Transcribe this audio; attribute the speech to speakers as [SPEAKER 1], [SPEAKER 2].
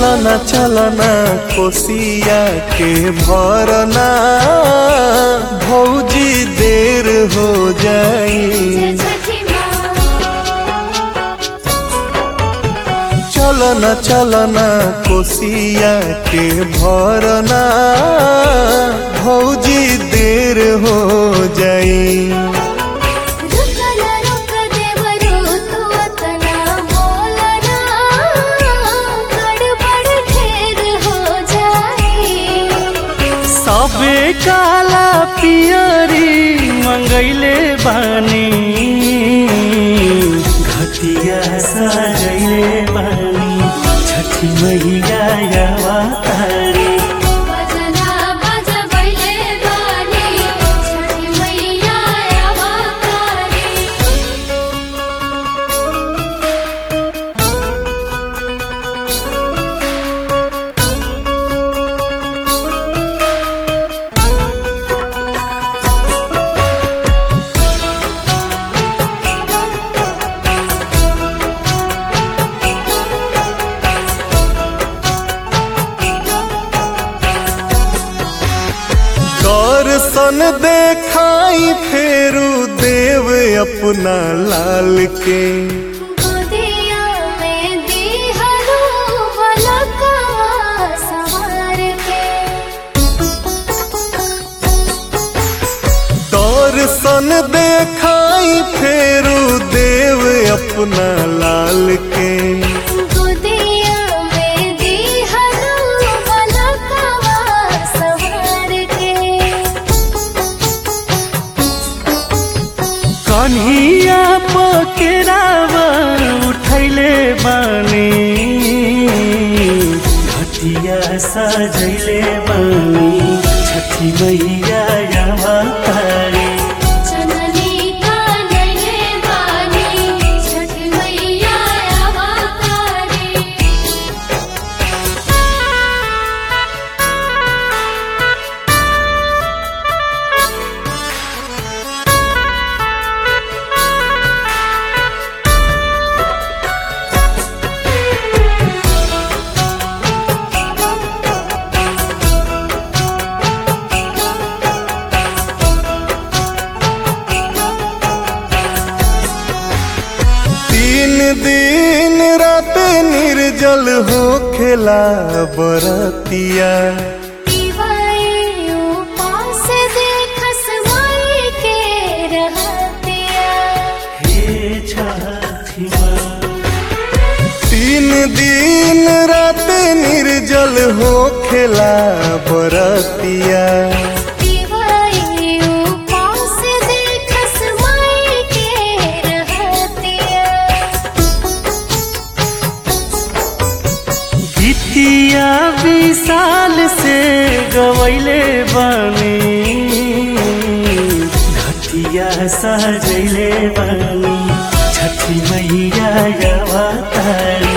[SPEAKER 1] चलना चलना कोसिया के भरना भौजी देर हो जाई चलना चलना कोसिया के भरना भौजी देर हो जाई सबे काला पियरी मंगैले बानी घटिया सजैले बानी छठी मैया यावा तारी दर्शन देखाई फेरू देव अपना लाल के दर्शन देखाई फेरू देव अपना लाल के कन्हिया पकेरावा उठैले बानी घटिया सजैले बानी छठी मैया यावा तारी तीन दिन रात निर्जल हो खेला बरतिया हे छठी माँ तीन दिन रात निर्जल हो खेला बरतिया गीतिया विशाल से गवैले बनी घटिया सजैले बनी छठी मैया यावा तारी